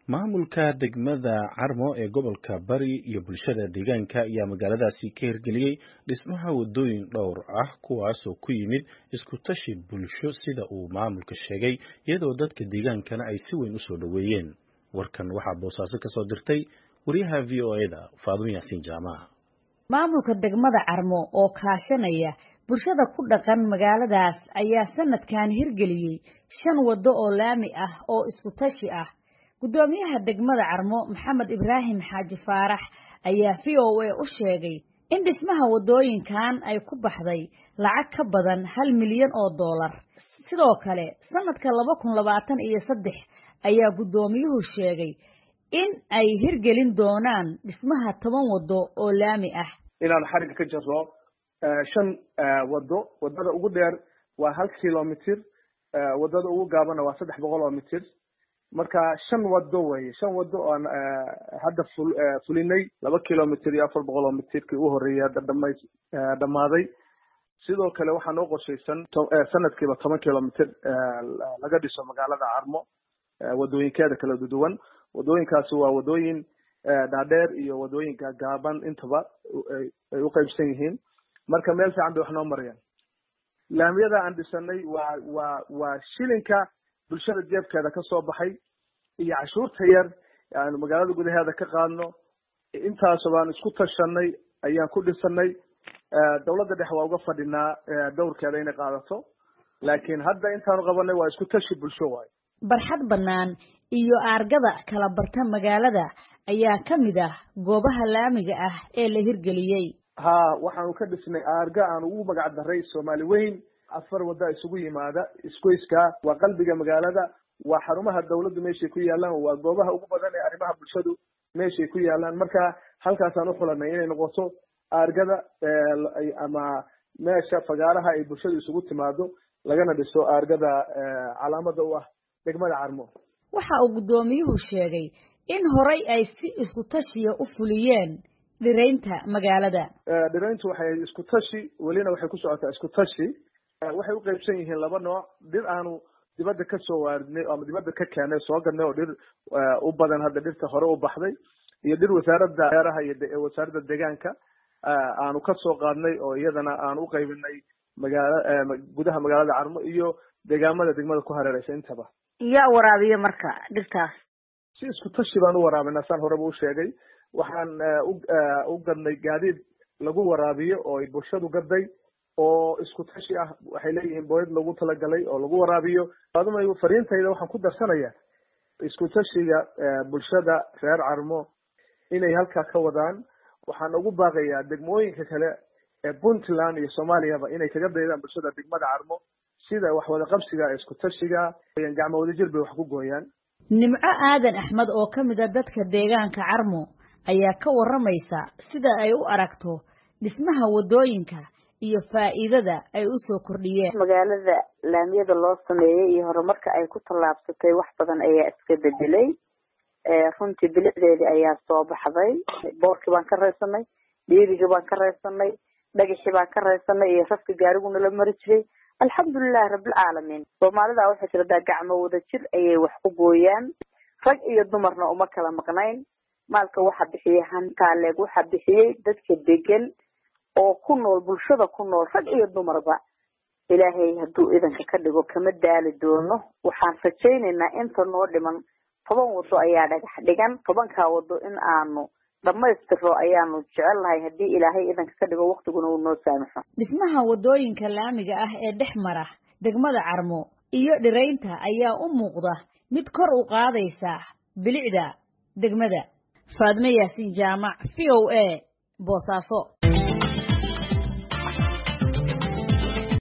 maamulka degmada carmo ee gobolka bari iyo bulshada deegaanka ayaa magaaladaasi ka hirgeliyey dhismaha wadooyin dhowr ah kuwaasoo ku yimid isku tashi bulsho sida uu maamulka sheegay iyadoo dadka deegaankana ay si weyn usoo dhoweeyeen warkan waxaa boosaaso kasoo dirtay wariyaha v o e da faadumo yaasiin jaamaca maamulka degmada carmo oo kaashanaya bulshada ku dhaqan magaaladaas ayaa sanadkan hirgeliyey shan waddo oo laami ah oo isku tashi ah guddoomiyaha degmada carmo maxamed ibraahim xaaji faarax ayaa v o a u sheegay in dhismaha waddooyinkan ay ku baxday lacag ka badan hal milyan oo dollar sidoo kale sanadka laba kun labaatan iyo saddex ayaa guddoomiyuhu sheegay in ay hirgelin doonaan dhismaha toban waddo oo laami ah inaan xariga ka jarro shan waddo waddada ugu dheer waa hal kilomitr waddada ugu gaabana waa saddex boqol oo mitir marka shan waddo weye shan waddo oan hadda ful fulinay laba kilomitr iyo afar boqol oo mitirkii u horreeyay hadda dhama dhammaaday sidoo kale waxaa noo qorshaysan sanadkiiba toban kilomitr laga dhiso magaalada carmo waddooyinkeeda kala duwan waddooyinkaasi waa waddooyin dhaadheer iyo waddooyin gaagaaban intaba ay u qaybsan yihiin marka meel fiican bay wax noo marayaan laamiyada aan dhisanay waa waa waa shilinka bulshada jeebkeeda ka soo baxay iyo cashuurta yar aanu magaalada gudaheeda ka qaadno intaasoo baan isku tashanay ayaan ku dhisanay dawladda dhexe waa uga fadhinaa dowrkeeda inay qaadato laakiin hadda intaanu qabanay waa isku tashi bulsho waayo barxad bannaan iyo aargada kala barta magaalada ayaa ka mid ah goobaha laamiga ah ee la hirgeliyey ha waxaanu ka dhisnay aarga aan ugu magac daray soomaali weyn afar wadda isugu yimaada isgoyska waa qalbiga magaalada waa xarumaha dawladdu meeshay ku yaalaan waa goobaha ugu badan ee arrimaha bulshadu meeshay ku yaalaan marka halkaasaan uxulanay inay noqoto aargada ama meesha fagaaraha ay bulshadu isugu timaado lagana dhiso aargada calaamada u ah degmada carmo waxa uu guddoomiyuhu sheegay in horay ay si isku tashiya u fuliyeen dhiraynta magaalada dhirayntu waxay isku tashi welina waxay ku socotaa isku tashi waxay u qaybsan yihiin laba nooc dhir aanu dibadda ka soo waaridnay ama dibadda ka keenay soo gadnay oo dhir u badan hadda dhirta hore u baxday iyo dhir wasaaradda beeraha iyo wasaaradda deegaanka aanu ka soo qaadnay oo iyadana aan u qaybinay magaala gudaha magaalada carmo iyo deegaamada degmada ku hareereysa intaba yaa waraabiya marka dhirtaas si isku tashi baan u waraabinaa saan horeba u sheegay waxaan u gadnay gaadiid lagu waraabiyo oo ay bulshadu gaday oo isku tashi ah waxay leeyihiin booyad lagu talagalay oo lagu waraabiyo aduma fariintayda waxaan ku darsanaya isku tashiga bulshada reer carmo inay halkaa ka wadaan waxaan ugu baaqayaa degmooyinka kale ee puntland iyo soomaaliyaba inay kaga daydaan bulshada degmada carmo sida wax wada qabsiga isku tashiga gacmo wadajir bay wax ku gooyaan nimco aadan axmed oo ka mid a dadka deegaanka carmo ayaa ka warramaysa sida ay u aragto dhismaha waddooyinka iyo faa'iidada ay u soo kordhiyeen magaalada laamiyada loo sameeyey iyo horumarka ay ku tallaabsatay wax badan ayaa iska bedelay runtii bilicdeedii ayaa soo baxday boorkii baan ka raysanay dhiirigii baan ka raysanay dhagaxii baan ka raysanay iyo rafka gaariguna la mari jiray alxamdulilahi rabbilcaalamiin soomaalida waxay tiradaa gacmo wada jir ayay wax ku gooyaan rag iyo dumarna uma kala maqnayn maalka waxa bixiyey hantaaleeg waxa bixiyey dadka degan oo ku nool bulshada ku nool rag iyo dumarba ilaahay hadduu idanka ka dhigo kama daali doono waxaan rajaynaynaa inta noo dhiman toban waddo ayaa dhagax dhigan tobankaa waddo in aanu dhammaystiro ayaanu jecel lahay haddii ilaahay idanka ka dhigo waktiguna uu noo saamaxo dhismaha waddooyinka laamiga ah ee dhex mara degmada carmo iyo dhiraynta ayaa u muuqda mid kor u qaadaysa bilicda degmada faadme yaasiin jaamac v o a boosaaso